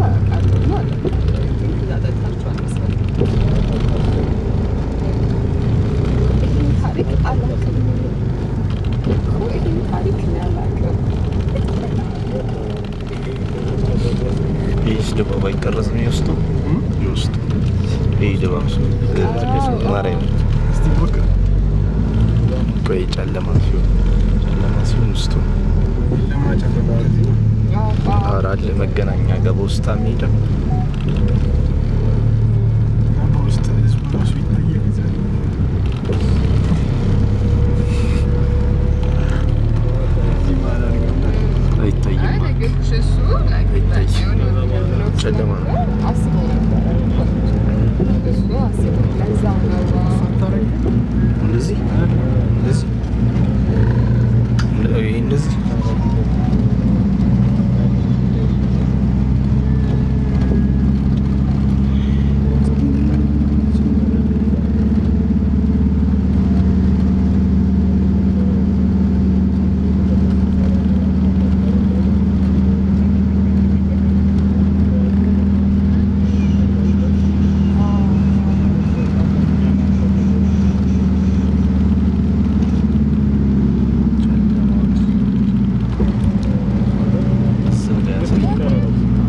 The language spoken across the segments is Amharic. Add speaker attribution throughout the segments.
Speaker 1: አውቃለሁ እና እዛ ጠጥታችኋል መሰለኝ። ይህን ታሪክ አላውቅም እኮ ይህን ታሪክ እኔ አላውቅም።
Speaker 2: ይህስ ድባብ አይቀረጽም የውስጡ የውስጡ ይህ ድባብ ማርያም
Speaker 3: እስቲ ሞክር።
Speaker 2: ቆይ ጨለማ ሲሆን ጨለማ ሲሆን ውስጡ
Speaker 3: ለማጨፈር እንደዚህ ነው።
Speaker 1: አዎ፣ አዎ።
Speaker 2: ኧረ አለ መገናኛ ገባ ውስጥ የሚሄደው
Speaker 3: እና በውስጥ ህዝቡ ራሱ ይታያል እዛ። እዚህ መሀል አድርገውና
Speaker 1: አይ
Speaker 2: አይታይም
Speaker 1: ነገርኩሽ፣ እሱ like
Speaker 2: አይታይም።
Speaker 1: የሆነ ነገር ብሎ
Speaker 2: ጨለማ ነው።
Speaker 1: አስበው ነበረ እኮ። እሱ አስበው ለዛ ነው
Speaker 3: ታረጊ?
Speaker 2: እንደዚህ እንደዚህ እንደ- ይሄ እንደዚህ አስብ ያሳይ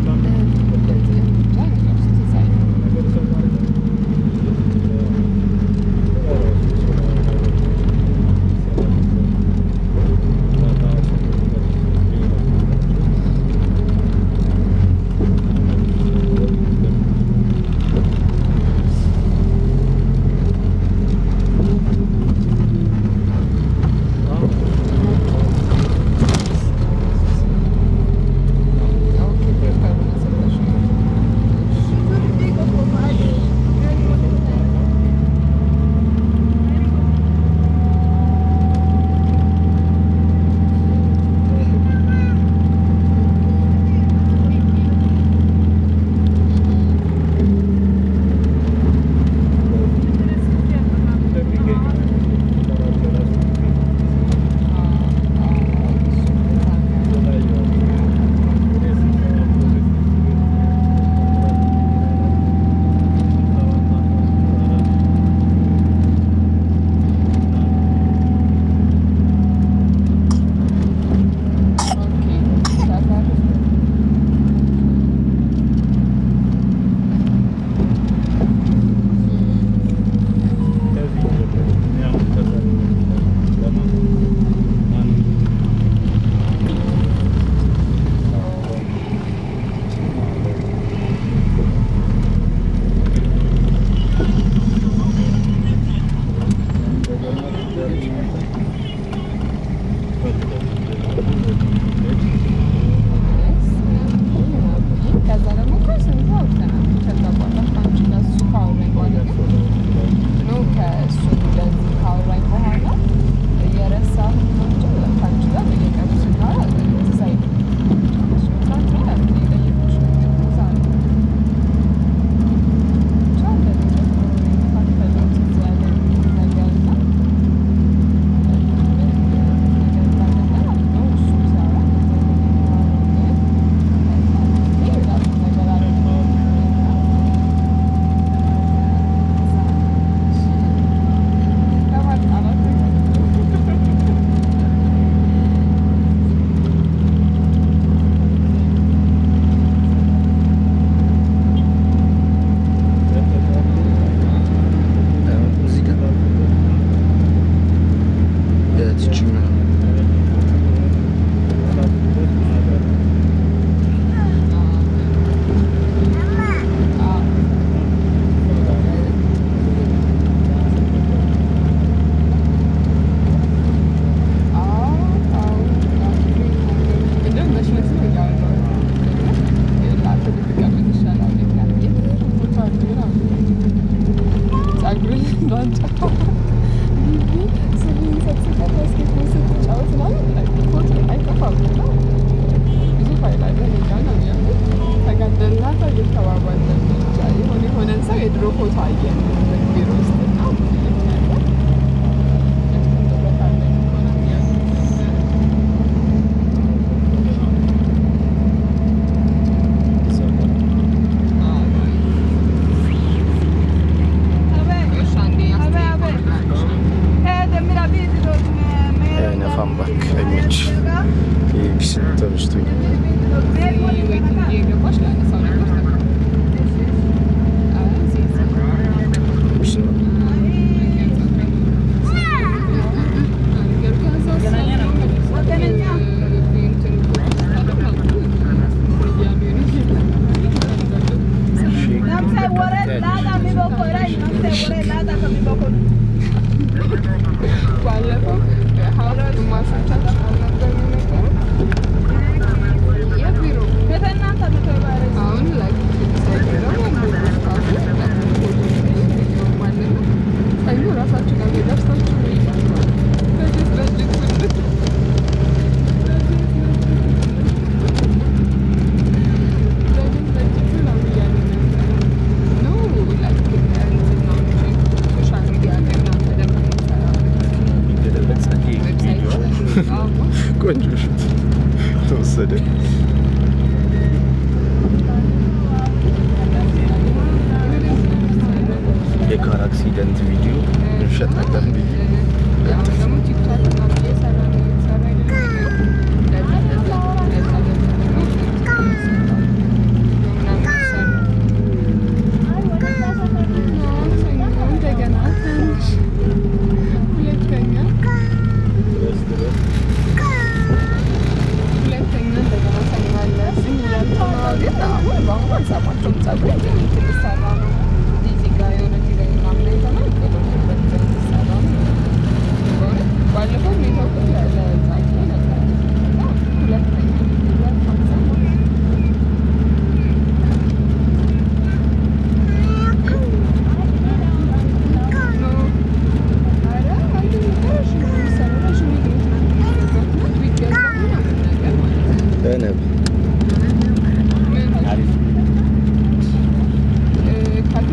Speaker 1: ከዛ ደግሞ እኮ ስንት አውርተናል። ከዛ በኋላ ከአንቺ ጋር እሱ ካወራኝ በኋላ ግን ኖ ከእሱ እንደዚህ ካወራኝ በኋላ እየረሳሁ ነው እንጂ ከአንቺ ጋር በየቀኑ ስናወራ ትዝ አይልም። እሱ ትናንት ነው ያልኩት የጠየኩሽ ነገር እዛ ነው። ብቻ እንደዚህ የተካፈለው ትዝ ያለኝ ነገር እና ነገር እንዳለ ማለት ነው እሱ ሲያወራ
Speaker 2: እዚህ ጋር የትችኛው
Speaker 1: የድሮ ፎቶ አየን ቢሮ ውስጥ እና ያስቀምጥበታለን ሆነ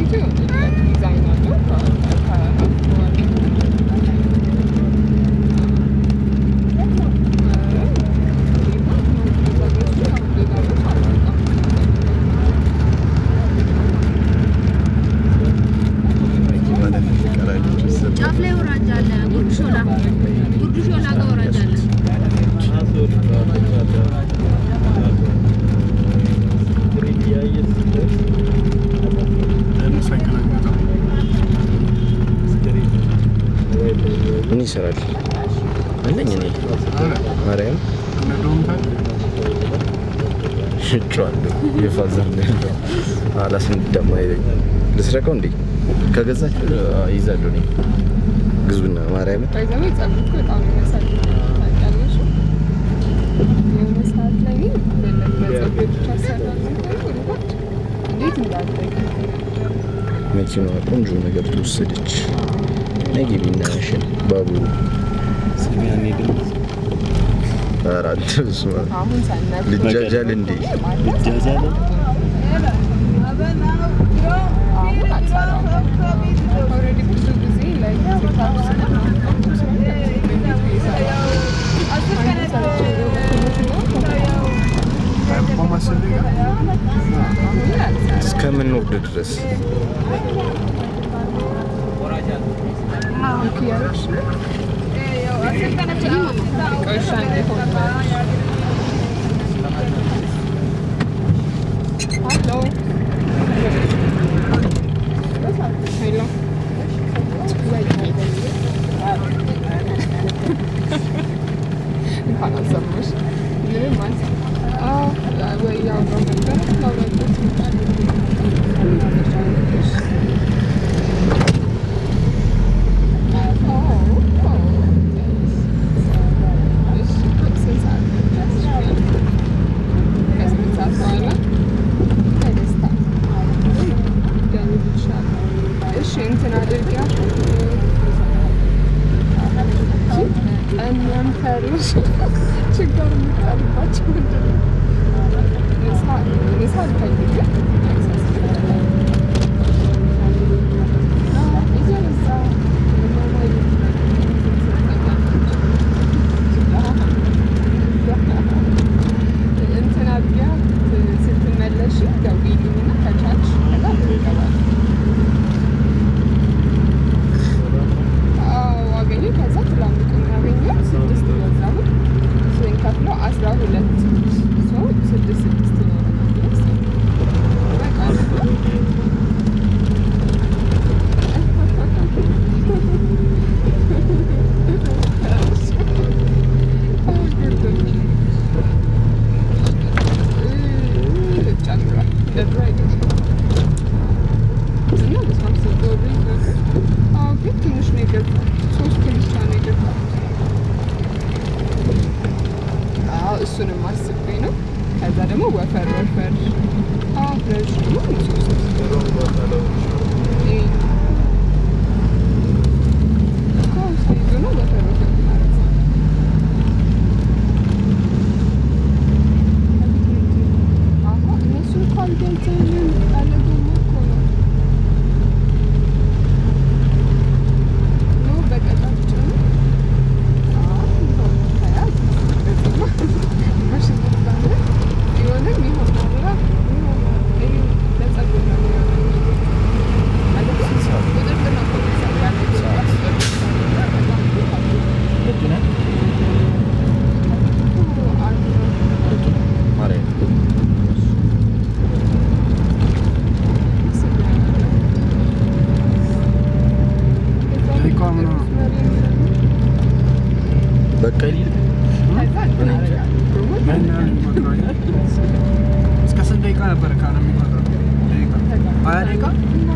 Speaker 1: ፊቱ የሆነ ዲዛይን አለው ከ- ከ-
Speaker 2: ማለት ቀራጮች ወሰዱ።
Speaker 4: ጫፍ ላይ ወራጅ አለ። ጉርድ ሾላ ጉርድ ሾላ ጋር ወራጅ አለ።
Speaker 3: ለእነሱ አይገናኙትም።
Speaker 2: ምን ይሰራል አለኝ እኔ
Speaker 3: አለ
Speaker 2: ማርያም
Speaker 3: እነ ዶምታል
Speaker 2: ሽጬዋለሁ። የፋዘር ነው ያለው። አላስነዳም አይለኝ። ልስረቀው እንዴ? ከገዛች ይዛለሁ እኔ ግዙና ማርያም
Speaker 1: ባይዘዌ ጸጉር እኮ በጣም የሚያሳድግ ታውቂያለሽ። የሆነ ሰዓት ላይ ለጸጉር ብቻ ሰራለሁ እንዴት እንዳደገ
Speaker 2: መኪናዋ ቆንጆ ነገር ተወሰደች። ነጊቢ እናያሽን ባቡሩ
Speaker 3: ሰሚያን ሄድን
Speaker 2: አራት ስማ
Speaker 1: አሁን ሳናት
Speaker 2: ልጃጃል እንዴ?
Speaker 3: ልጃጃል?
Speaker 1: አሁን አልሰራም። ኦልሬዲ ብዙ ጊዜ ላይ
Speaker 3: በማሰብ
Speaker 2: እስከምንወርድ ድረስ
Speaker 1: Hello. Hello. እንኳን አልሰማሽ። ምንም አልሰማም። አዎ፣ ወይ ያወራሁ ነበር ላውራበት ከስምንት ሰዓት በኋላ በደስታ ደውልልሻለሁ። እሺ እንትን አድርጊያ እኛም ፈርሽ ችግር የሚጠርባቸው ምንድን ነው? ምሳ- ምሳ አልፈልግም። አዎ፣ እየበዛ እንትን አድርጊያ ስትመለሺ ደውዪልኝና ከቻልሽ ከዛ እንገባለን። አዎ አገኘሁ። ከዛ ትላልቁን ያገኘሁት ስድስት ገዛሁት። ስንከፍለው አስራ ሁለት ሰው ስድስት ስድስት ነው የሆነው። በቃ ጨምሯል። እንደ ድሮ አይደለም። እና በስመ አብ ስትወዱ ይዘጋል። አዎ ግን ትንሽ ነው የገዛሁት። ሶስቱን ብቻ ነው የገዛሁት። አዎ እሱንም አስቤ ነው። ከዛ ደግሞ ወፈር ወፈር አዎ ረዥሙ ሶስት ይሄ እኮ ሳይዙ ነው ወፈር ወፈር ማለት ነው። አዎ እነሱ እኮ አልገልጸንም ያለ ጎማ እኮ ነው። ነው በቀጫጭኑ ቢሆንም ይሆናል ለጸጉር ነው ቁጥጥር ነው
Speaker 2: ማርያም
Speaker 3: ደቂቃ ምናምን
Speaker 2: በቃ ሊል
Speaker 3: ምን ያህል ይቆጥራል? እስከ ስንት ደቂቃ ነበር ካለ የሚቆጥረው? ደቂቃ ሀያ ደቂቃ